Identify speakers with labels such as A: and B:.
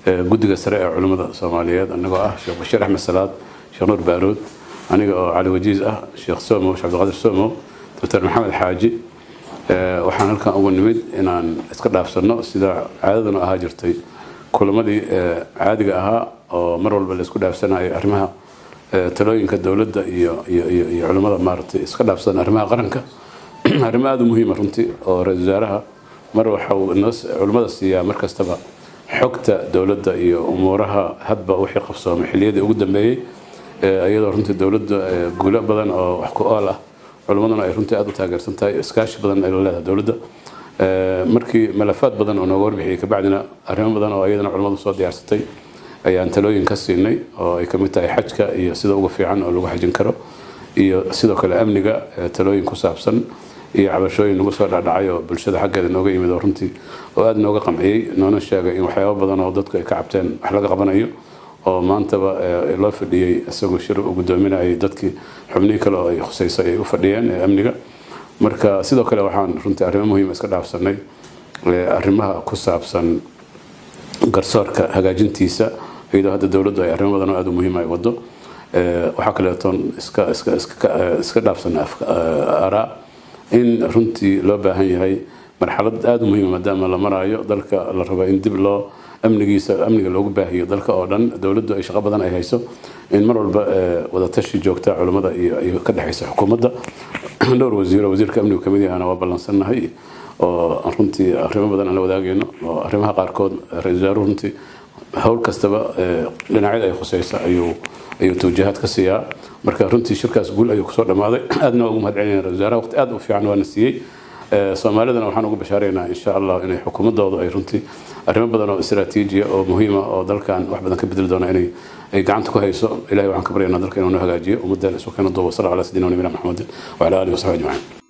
A: guddiga sare ee culimmada soomaaliyeed anagoo ah sheekh bashiir axmed salaad sheekh nuur baarood aniga oo cali wajiis ah sheekh somo sheekh cabdiqaadir somo doctor maxamed xaaji waxaan halkan ugu nimid inaan iska dhaafsanno sida caadaduna ahaa jirtay kulamadii caadiga ahaa oo mar walba la isku dhaafsanayo arrimaha talooyinka dowladda iyo iyo culimmada maaragtay iska dhaafsan arrimaha qaranka arrimo aada u muhiima runtii oo ra-isul wasaaraha mar waxa uu inoo culimmada siiyaa mar kastaba xogta dowladda iyo umuuraha hadba wixii qabsoomay xilliyadii ugu dambeeyey iyadoo runtii dowladda guulo badan oo wax ku ool ah culimmaduna ay runtii aada u taageersan tahay iskaashi badan ay la leedahay dowladda markii malafaad badan oo nooga warbixiyey kabacdina arrimo badan oo iyadana culimmadu soo diyaarsatay ayaan talooyin ka siinay oo ay kamid tahay xajka iyo sida ugu fiican oo lagu xajin karo iyo sidoo kale amniga talooyin ku saabsan iyo cabashooyin nagu soo dhacdhacay oo bulshada xaggeeda nooga yimid oo runtii oo aada nooga qamciyey noona sheegay in waxyaabo badan oo dadku ay ka cabteen wax laga qabanayo oo maantaba loo fadhiyey isagoo shir uu gudoominayay dadkii xubnihii kale oo ay khusayso ay u fadhiyeen ee amniga marka sidoo kale waxaan runtii arrimo muhiima iska dhaafsanay arrimaha ku saabsan garsoorka hagaajintiisa iyadoo hadda dowladdu ay arrimo badan oo aada u muhiima ay wado waxaa kaleetoon iska iska iska iska dhaafsanay araa in runtii loo baahan yahay marxalad aada u muhiima maadaama la maraayo dalka la rabo in dib loo amnigiisa amniga loogu baahiyo dalka oo dhan dowladdu ay shaqo badan ay hayso in mar walba wadatashi joogta culimmada iyo ka dhexaysa xukuumadda dhowr wasiiro wasiirka amnigu kamid yahana waa ballansannahay oo runtii arrimo badan aan la wadaagayno oo arrimaha qaarkood ra-isul wasaaruhu runtii howl kastaba dhinacyada ay khuseysa ayuu ayuu tawjihaad ka siiyaa marka runtii shirkaas guul ayuu kusoo dhammaaday aadna waa ugu mahad celinayna ra-isul wasaaraha waqti aad u fiican waana siiyey soomaalidana waxaan ugu bashaaraynaa insha allah inay xukuumadoodu ay runtii arrimo badan oo istaraatiijiya oo muhiima oo dalkan wax badan ka bedeli doona inay ay gacanta ku hayso ilahay waxaan ka baryaynaa dalka inuu noo hagaajiyo ummaddeena isu keena duuba sala ala sidina nabina maxamedin wacala alihi wasaxbi ajmaciin